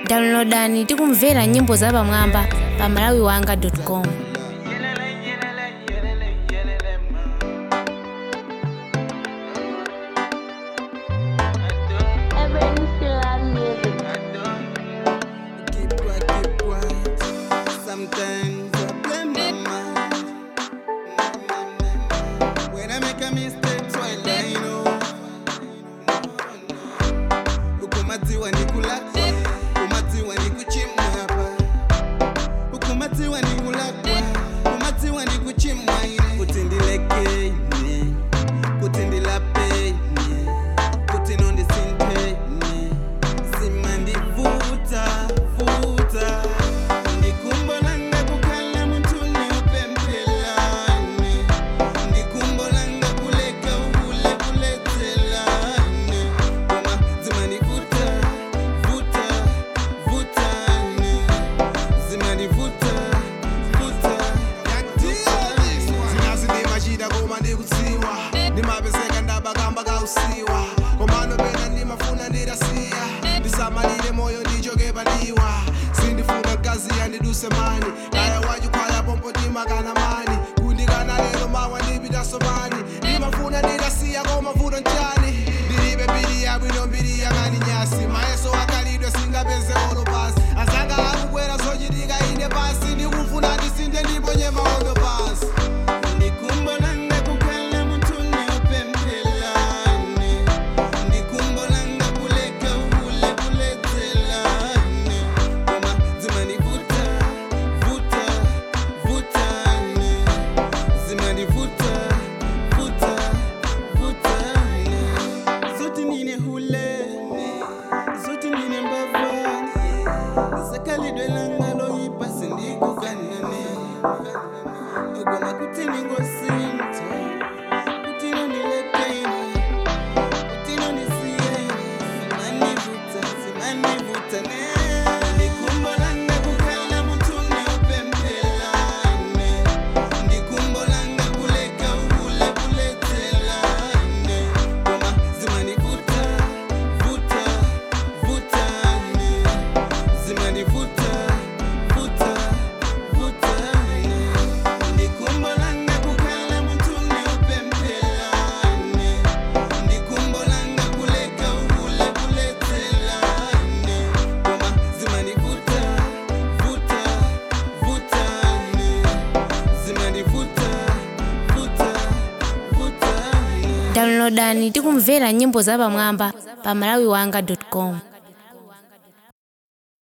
downloadani tikumvera nyimbo zapamwamba pa malawiwanga.com Everyone still have music. Keep quiet, keep quiet. Sometimes I blame my mind. When I make a mistake, so I lie, no. Ukumatiwa ni kulakwa, ukumatiwa ni kuchimwa hapa. Ukumatiwa ni kulakwa, ukumatiwa ni kuchimwa ine. Kutindileke ine, kutindilape ine, kutinondisinte ine. Simandivuta, vuta. Ndikumbolanga kukhala muntuni upemphelane. Ndikumbolanga kuleka ule kulethelane. Koma zimandivuta, vuta, vutane. Zimandivuta, vuta, zinazi ndimachita koma ndikudziwa ndimapezeka ndabakamba kausiwa komano pena ndimafuna ndidasiya ndisamalire moyo ndichoke padiwa sindifuna mkazi yandiduse mani kaya wachikhwaya pompo timakana mani kundikana lero mawa ndipitaso mani ndimafuna ndidasiya koma vuto nchani ndilibe mbiri yabwino mbiri yakani nyasi mayeso akalidwe singapeze olo pasi azanga akubwera zochitika ine pasi ndikufuna ndisinde ndiponye maondo pasi Ndikumbolanga kukhala muntuni upemphelane. Ndikumbolanga kuleka ule kulethelane. Koma zimandivuta, vuta, vutane. Zimandivuta, vuta, vutane. Zote nine hulene, zote nine mbavane. Zakalidwe langa loyipa sindikukanane. Ogoma kutini ngosinta, kutini nileteni, kutini nisiyeni, simanivuta, simanivuta ne. Ndikumbolanga kukhala muntuni upemphelane. Ndikumbolanga kuleka ule kulethelane. Koma zimanivuta, vuta, vutane. Zimanivuta, vuta, vutane. Ndikumbolanga kukhala muntuni upemphelane. Ndikumbolanga kuleka ule kulethelane. Koma zimanivuta, vuta, vutane. Zimanivuta, vuta, vutane. downloadani tikumvera nyimbo zapamwamba pa malawiwanga.com